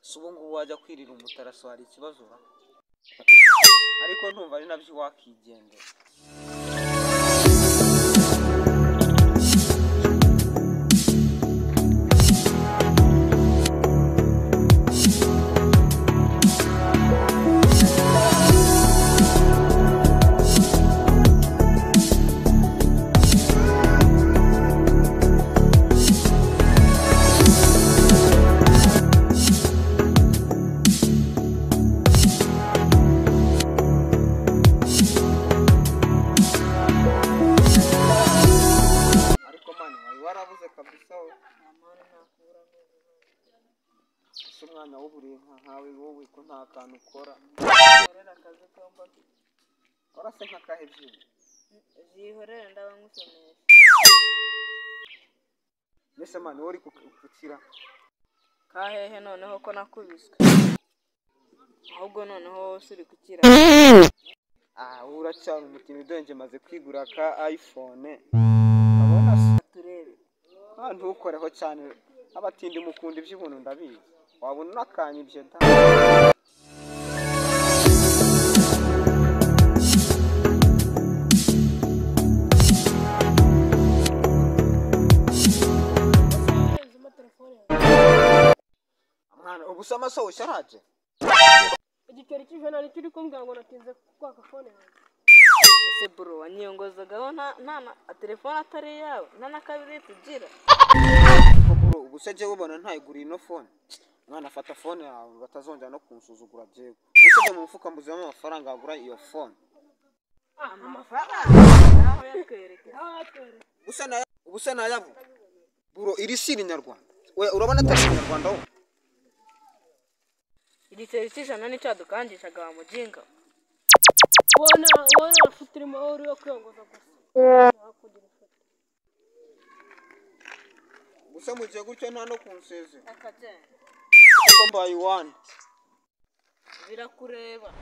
si ubu ngubu wajya kwirira umutaraso hari ikibazo ura ariko ntumva ari nabyo wakigendera ariko mani wari warabuze kabisa we ese umwanya w'uburiye nka nkawe wowe ko nta kantu ukora korera akazi ko mbona wara se nk'akahe byuma zihorera ndaba nkusomesha mbese mani wowe uri gukira kahehe noneho ko nakubiswe ahubwo noneho wowe uri kukira aha wowe uracyari umukinnyi udenge maze kwigura ka ayifone urabona se turebe Ah, ntukoreho cyane abatindi mukunda iby'ubuntu ndabizi wabona unakanya ibyo da Mwana, ubu se amaso usharaje igiceri cy'ijana nicyo uri kumbwira ngo natinze kwaka fone yanjye ese bro wanyiyongozagaho nta nta na telefone atari yawe nta na kabiri tugira koko ubu se jyewe ubona ntayiguriye ino fone mwana afata fone yawe batazongera no kunsuzugura jyewe ubu se jya mu mufuka mbuzemo amafaranga wagura iyo fone naho yatwereka ubuse na ubuse na yabu buro iri si irinyarwanda we urabona atari irinyarwanda wo igiceri cy'ijana nicyo wadukangishaga wa muginga ubona ubona amafuti urimo wowe uriho kwiyongoza gusa nakugira ifoto ubuse mu gihe gutyo nta no kunseze akagenda kuko mbaye iwane birakureba